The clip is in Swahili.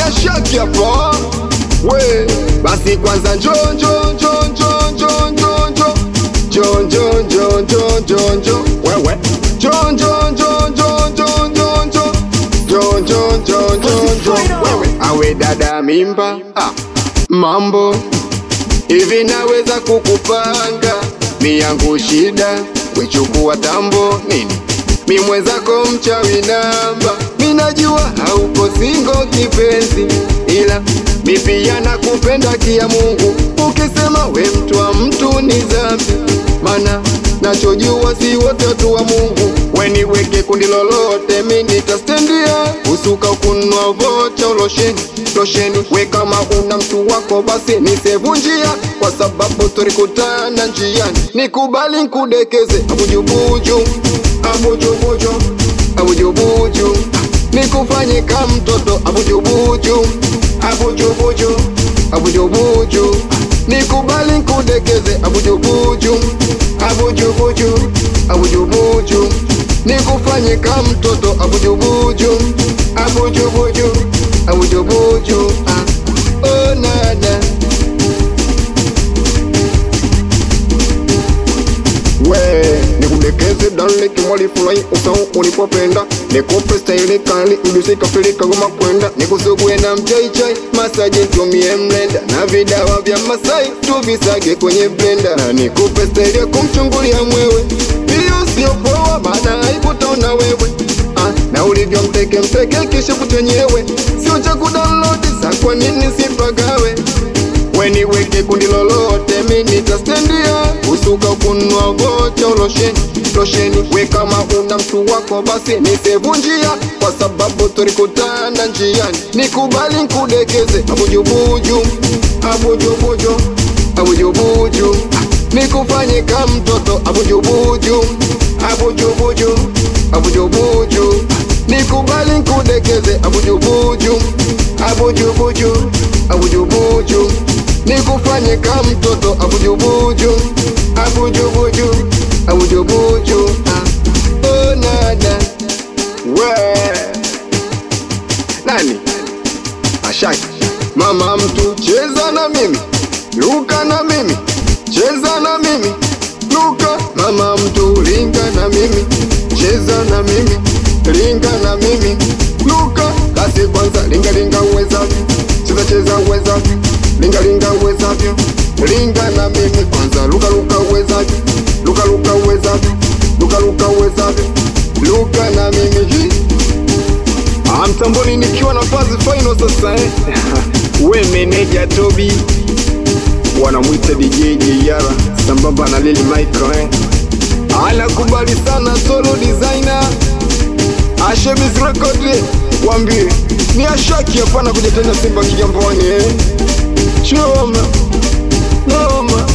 ashaki hapa we basi kwanza njo njo njo njo njo njo njo njo njo njo njo njo njo wewe njo njo njo njo njo njo njo njo njo njo njo njo wewe awe dada mimba ah, mambo hivi naweza kukupanga miyangu shida wechukua tambo nini mi mwenzako mchawi namba minajua hauko singo kipenzi ila mi pia nakupenda kia Mungu ukisema we mtu wa mtu ni dhambi mana nachojua si wote watu wa Mungu weniweke kundi lolote mi nitastendia usuka kunwa vocha losheni losheni we kama una mtu wako basi nisevunjia kwa sababu tulikutana njiani nikubali nkudekeze abujubuju abujubuju abujubuju nikufanye ka mtoto abujubuju abujubuju abujubuju nikubali nkudekeze abujubuju abujubuju abujubuju nikufanye ka mtoto abujubuju abujubuju abujubuju ah. oh, nada we nikudekeze dale kimwali fulai usau ulipopenda nikupe staili kali ulisikafilika goma kwenda nikusugue na mchaichai masaji ntumie mlenda na vidawa vya masai tuvisage kwenye blenda na nikupe staili ya kumchungulia mwewe hiyo sio poa maana haikutaona wewe ah, na ulivyo mteke mteke kisha kutenyewe sio cha kudownload sa kwa nini sipagawe weniweke kundi lolote mi nitastendia usuka kunwa vocha losheni losheni we kama una mtu wako basi nisevunjia kwa sababu tulikutana njiani nikubali nkudekeze abujubuju abujubuju abujubuju nikufanye ka mtoto abujubuju abujubuju abujubuju nikubali nkudekeze abujubuju abujubuju abujubuju nikufanye ka mtoto abujubuju abujubuju abujubuju ah. oh, nada we nani ashaki mama mtu cheza na mimi luka na mimi cheza na mimi luka mama mtu linga na mimi cheza na mimi linga na mimi luka kasi kwanza linga linga uwezavyo cheza cheza uwezavyo linga linga uwezavyo linga na mimi kwanza luka luka uwezavyo luka luka uwezavyo luka luka uwezavyo luka na mimi Hi. Ah, mtamboni nikiwa na fazi final sasa eh. we meneja Tobi wanamwita DJ Jeyara sambamba na Lili Michael eh. anakubali sana solo designer Ashebiz Record eh. wambie ni ashaki hapana kuja tena Simba Kigamboni eh. choma noma